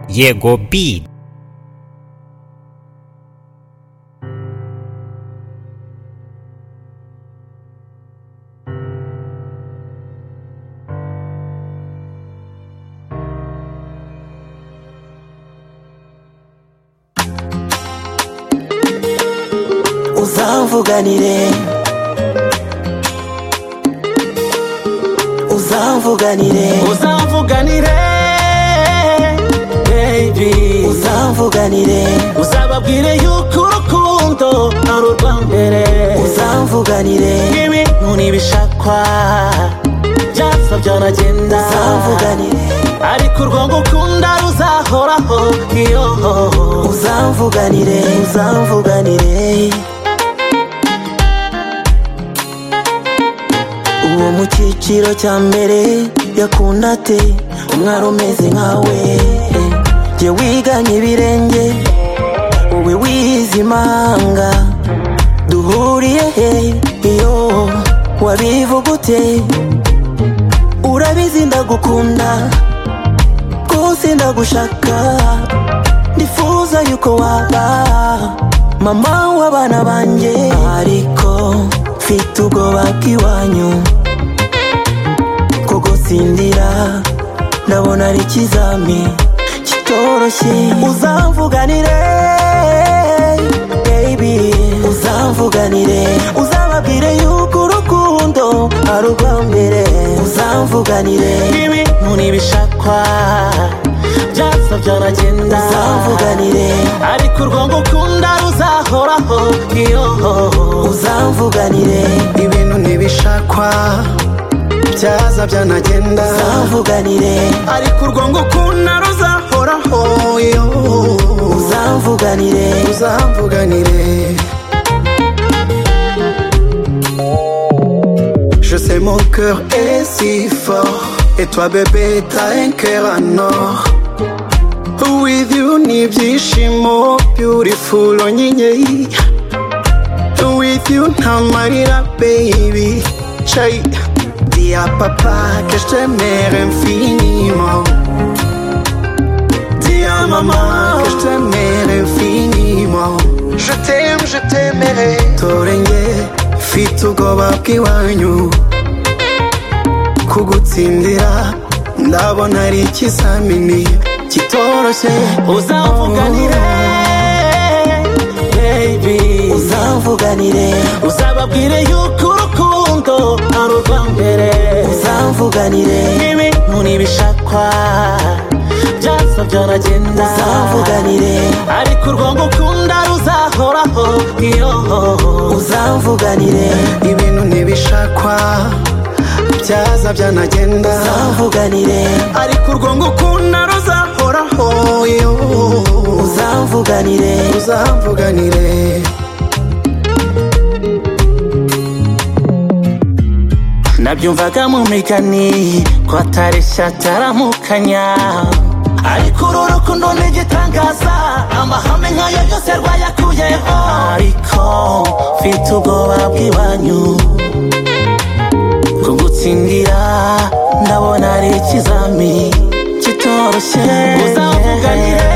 jego bit. uzamvuganire uzamvuganire uzamvuganire baby uzamvuganire uzababwire yuko urukundo ari urwa mbere uzamvuganire ibintu n'ibishakwa byapfa byanagenda uzamvuganire ariko urwango ukunda ruzahoraho iyo uzamvuganire uzamvuganire uwo mu cyiciro cya mbere yakunda ate umwari umeze nkawe jye wiganye ibirenge wowe wize imanga duhuriye he iyo wabivuga ute urabizi ndagukunda rwose ndagushaka ndifuza yuko waba mama w'abana banjye ariko mfite ubwoba bw'iwanyu ko gusindira ndabona ari ikizami kitoroshye uzamvuganire baby uzamvuganire uzababwire yuko urukundo ari urwa mbere uzamvuganire ibintu n'ibishakwa byapfa byanagenda uzamvuganire ariko urwango ukunda ruzahoraho iyo uzamvuganire ibintu ntibishakwa byaza byanagenda uzamvuganire ariko urwango ukunda ruzahoraho iyo uzamvuganire uzamvuganire Je sais mon cœur est si fort Et toi bébé t'as un cœur en or With you ni ibyishimo Beautiful onyinyei With you nta marira baby Chai Dis à papa que je t'aimerai infiniment Dis à maman que je t'aimerai infiniment Je t'aime, je t'aimerai Torenge mfite ubwoba bw'iwanyu kugutsindira ndabona ari ikizamini kitoroshye uzamvuganire baby uzamvuganire uzababwire yuko urukundo ari urwa mbere uzamvuganire ibintu n'ibishakwa byasa byanagenda uzamvuganire ariko urwango ukunda ruzahoraho iyo uzamvuganire ibintu ntibishakwa byaza byanagenda uzamvuganire ariko urwango ukunda ruzahoraho iyo uzamvuganire uzamvuganire nabyumvaga mu migani ko atareshya ataramukanya ariko uru rukundo ni igitangaza amahame nk'ayo yose rwayakuyeho ariko mfite ubwoba bw'iwanyu kugutsindira ndabona ari ikizami kitoroshye uzamvuganire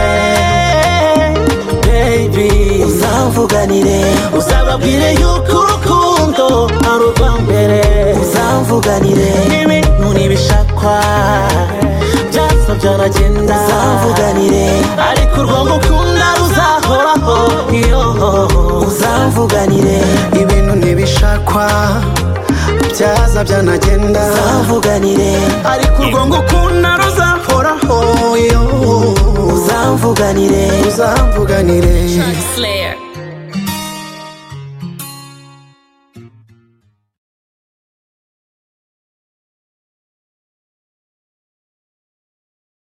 baby uzamvuganire uzababwire yuko urukundo ari urwa mbere uzamvuganire ibintu n'ibishakwa byasa byanagenda uzamvuganire ariko urwango ukunda ruzahoraho iyo uzamvuganire ibintu ntibishakwa byaza byanagenda uzamvuganire ariko urwango ukunda ruzahoraho iyo uzamvuganire uzamvuganire Slayer.